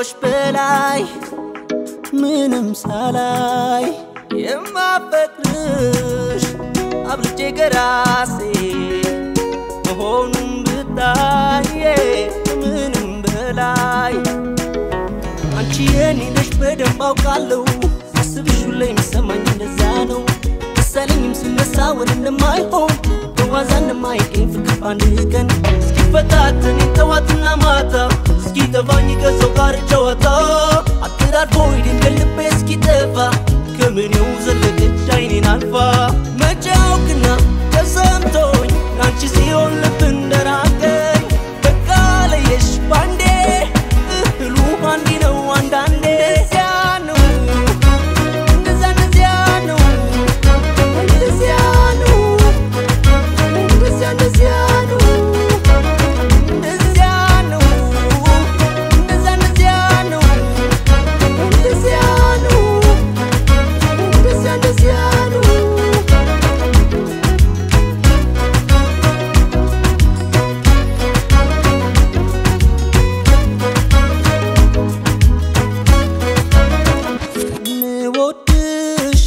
ከሴቶች በላይ ምንም ሳላይ የማፈቅርሽ አብልጬ ከራሴ መሆኑን ብታየ ምንም በላይ አንቺ የኔ ነሽ በደንብ አውቃለሁ ሳስብሽ ሁሌ የሚሰማኝ እንደዛ ነው መሰለኝም ስነሳ ወደ እንደማይሆን በዋዛ እንደማይገኝ ፍቅር በአንድ ቀን እስኪፈታተን ጠዋትና ማታ እስኪጠፋኝ ከሰው ጋር ጨዋታ አተዳድፎ ድንገት ልቤ እስኪጠፋ ከምኔው ዘለቀች አይኔን አልፋ መቼ አውቅና ተሰምቶኝ ለአንቺ ሲሆን ልብ እንደራቀኝ በቃ ለየሽ ባንዴ እህሉ አንዲ ነው አንዳንዴ እዚያ ነው እንደዛ እንደዚያ ነው እንደዚያ ነው እንደዚያ እንደዚያ ነው እንደዚያ ነው እንደዛ እንደዚያ ነው እንደዚያ ነው እንደዚያ እንደዚያ ነው ምወድሽ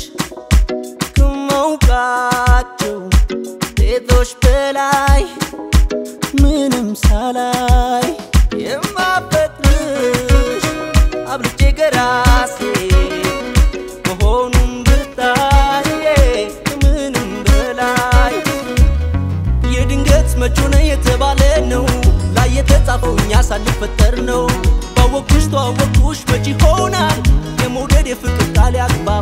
ከማውቃቸው ሴቶች በላይ ምንም ሳላይ የማፈቅርሽ አብልጬ ከራሴ መሆኑን ብታየ ምንም በላይ የድንገት መች ሆነ የተባለ ነው ላይ የተጻፈው እኛ ሳንፈጠር ነው ባወቅኩሽ ተዋወቅኩሽ መች ይሆናል የመውደድ የፍቅር ቃል ያግባባል